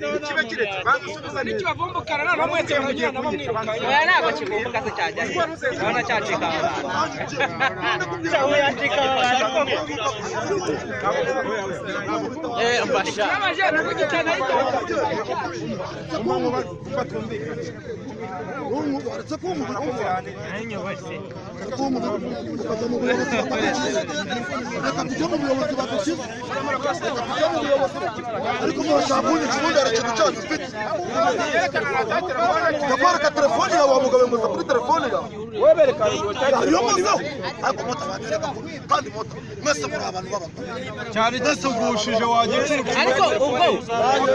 kibe kirekire banza usubiza neza kibavumbukana nta n'umwese muragira nabo mwirukanka oya ntabwo kivumbuka se cyajya he urabona cyacika aba bantu mbasha n'abajene ku gitana y'igihombo ariko murashaka ubundi ikibundara ikintu cyanyu ufite ndakwereka telefone yawe wa mugabo muza kuri telefone yawe iyo muzaho ariko moto batereka kandi moto mwese muri abantu b'abagore cyari gisugushije wagira ariko ubwo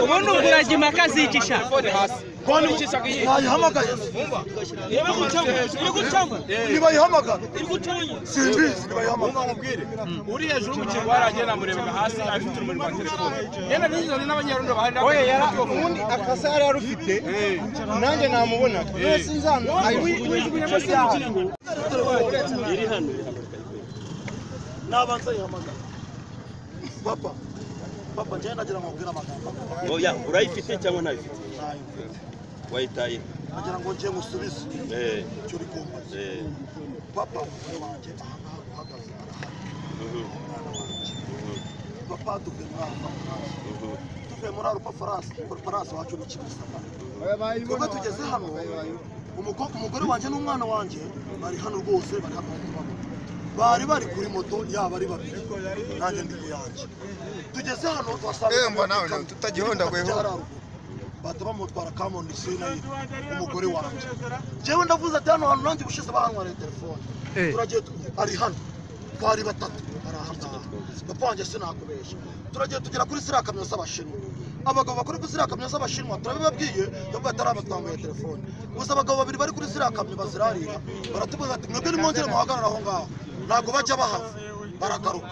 ubundi uburaga impaka zicisha ntayihamagaye ntibayihamagara simbizi ntibayihamagara uri hejuru mu kintu warangiye namurebaga hasi afite urumuri rwa telefone yenda nijoro n'abanyarundo bahari oye yara ubundi akasa yari arufite nanjye namubona wese nzana ayijugunya mu cyaha nabanza yihamagara papa papa njyewe nagira ngo mbwire amagambo oya urayifite cyangwa ntayifite wayitaye nagira ngo ngiye musubize eh icyo uri kumbaza eh papa umugore wanjye ahangaha uhagaze arahari mhm, umwana wanjye mhm, papa tuvuye muri aha ngaha mhm. tuvuye muri arupa farasi farasi wacu ni kimisama twebwe tugeze hano umukobwa umugore wanjye n'umwana wanjye bari hano rwose bari hano bari kubabona bari bari kuri moto yaba ari babiri nanjye ndi ku yanjye tugeze hano tuhasanga Emba nawe nawe tutagihondagweho. bahita bamutwara kamondi sinayi umugore wanjye njyewe ndavuze ati hano hantu nanjye ubushize bahantwariye telefone turagiye tu- ari hano twari batatu ari aha ngaha papa wanjye sinakubeshya turagiye tugera kuri ziriya kamyo z'abashinwa abagabo bakora kuri ziriya kamyo z'abashinwa turabibabwiye nubwo batari abatwambaye telefone gusa abagabo babiri bari kuri ziriya kamyo bazirarira baratuvuga bati mwebwe nimwongere muhagarare aho ngaho ntabwo bajya bahava baragaruka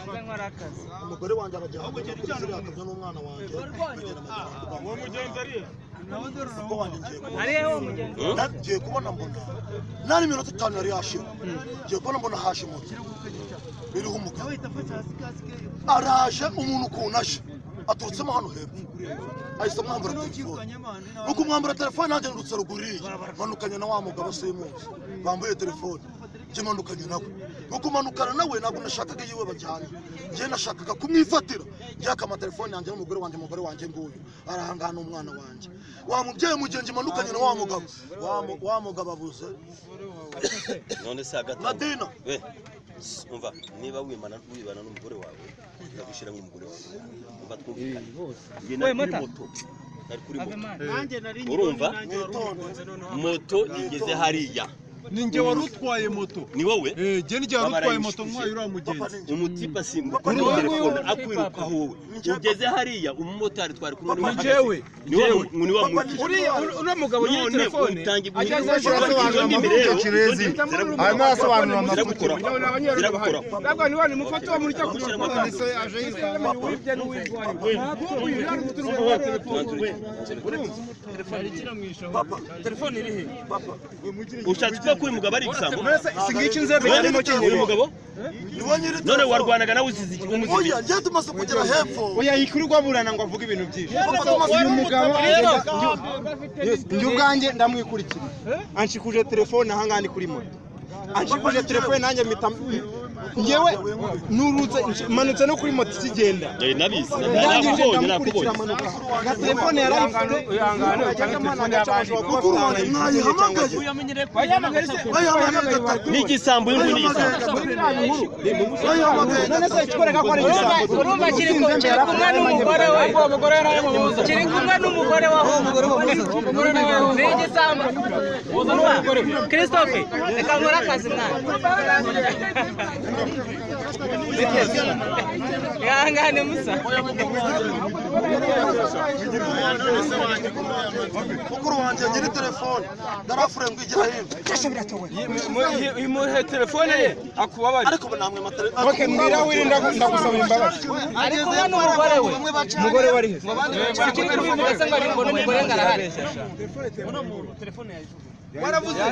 umugore wanjye arajyana kuri ziriya kamyo n'umwana wanjye bagenda mu muhanda papa wanjye ngiye kubona ariyo uwo mugenzi Na- ngiye kubona mbona nari iminota itanu yari yashira ngiye kubona mbona haje moto iriho umugabo araje umuntu ukuntu aje aturutsemo hano hepfo ahise amwambura telefone nuko umwambura telefone nanjye nurutse ruguru iriya manukanye na wa mugabo simuzi bambuye telefone njye manukanye nawe nuko manukana nawe ntabwo nashakaga yiwe bajyanye njye nashakaga kumwifatira yakama telefone yanjye n'umugore wanjye umugore wanjye nguyu arahangana umwana wanjye wa mubyeyi mugenzi manukanye na wa mugabo Wa mu- wa mugabo abuze none se hagati madina we s- umva niba wimana wibana n'umugore wawe ndagushyira nk'umugore wawe umva twumvikane Njye nari kuri moto nari kuri moto urumva witonde moto igeze hariya ninjye wari utwaye moto ni wowe Eh, jye ni jya utwaye moto nkwaye uriya papa mugenzi ni njye umutipe asimbuka Papa, kuri ni wowe telefone uri- akwiruka wowe ugeze hariya umumotari twari kumwe Papa, n'uwo ni bahagaze. jyewe ni wowe jyewe ni wa Papa, ni muntu njye ntwara. uriya mugabo nyiri telefone ajya asobanura amavuta kirezi arimo arasobanura amavuta ni abanyarundo bahari ntabwo niba ni mufata uwo murya ku rukuta ndetse aje yitwa n'umuntu wibye n'uwirwaye ntabwo uyu yari ufite urugo rwa telefone papa telefone iri he papa ushatse ko kuri mugabo ari gusanga singiki inzego yarimo uyu kinyuma mugabo niwe nyiri none telefone. warwanaga nawe usize iki- umuzizi oya njye tumaze kugera hepfo oya yikurirwa burana ngo avuge ibintu byinshi papa tumaze uyu mugabo njye ubwanjye ndamwikurikira anshikuje telefone ahangaha ni kuri moto anshikuje telefone nanjye mpita ngewe nurutse manutse no kuri moto ikigenda Eh, nabizi ndangije nakubonye ndamukurikira nakubonye amanuka nka telefone yari uyangane uyangane cyangwa telefone y'abandi kukurwanya mwayihamagaye uyamenyere ko bayahamagaye se bayihamagaye gatatu n'igisambo y'undi bayihamagaye gatatu n'igisambo afite bayihamagaye none se ikikwereka ko ari urumva igisambo urumva kiri ku- kiri kumwe n'umugore we kiri kumwe n'umugore wa ni igisambo urumva christophe reka nkore akazi mwana ihangane musa mukuru wanjye nyiri telefone ndarafure ngo ijya hino imuhe telefone ye akubabare ariko ubu namwe matele oke mwira wirinda ndagusaba imbabazi ari kumwe n'umugore we umugore wari he kiri kumwe umugore ngo ari kumwe n'umugore ngo arahari waravuze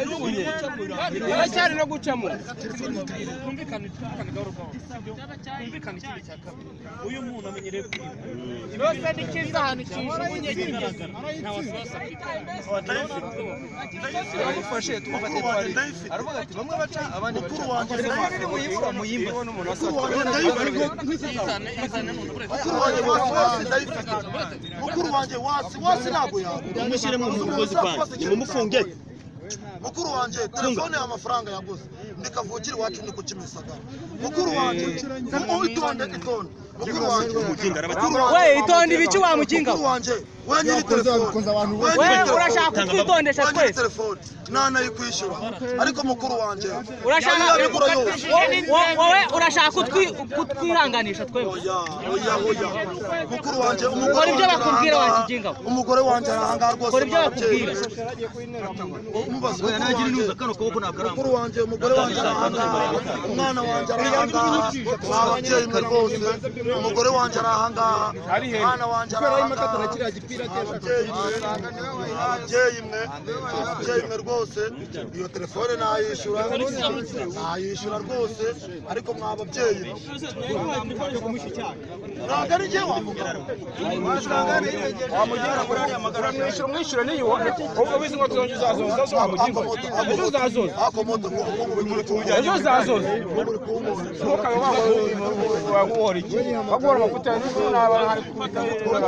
baracyari no gucamo Irosa ni cyiza ahantu kijugunye kibi. mukuru wanjye mukuru wanjye ndayifite mukuru wanjye wasi wasi ntabwo yagura mushyiremo umugozi kwanjye nimumufunge mukuru wanjye telefone ya mafaranga yaguze ndi kavukire iwacu ni ku kimisagara mukuru wanjye mu- itonde itonde mukuru wanjye Umukinga arabati- mukuru wanjye- We, itonde ibiki wa mukinga we? mukuru wanjye we nyiri telefone we We nyiri telefone urashaka kutwitondesha we nyiri twese telefone nta nayikwishyura ariko mukuru wanjye urashaka yari yabigura yose Wo- wowe urashaka kutwi- kutwihanganisha twebwe oya oya oya mukuru wanjye Kora umugore ibyo wanjye bakubwira arahangara. wa kiginga we. umugore wanjye arahangara rwose Kora ibyo babyeyi. bakubwira. umubaze mukuru wanjye umugore wanjye arahangara umwana wanjye arahangara ababyeyi mwe rwose umugore wanjye arahangara umwana wanjye arahangara ababyeyi mwe ababyeyi mwe ababyeyi mwe rwose iyo telefone nayishyura nayishyura rwose ariko mwa babyeyi ntabwo ari njye wamugira wamugira kuri ariya magana uramwishyura umwishyure niyubahe ubwo bizi ngo tuzongera uzazoza ejo wamugira ejo uzazoza ejo uzazoza ntukabe waguhora iki baguhora amavuta ya nijoro n'abana hari kubita n'utundi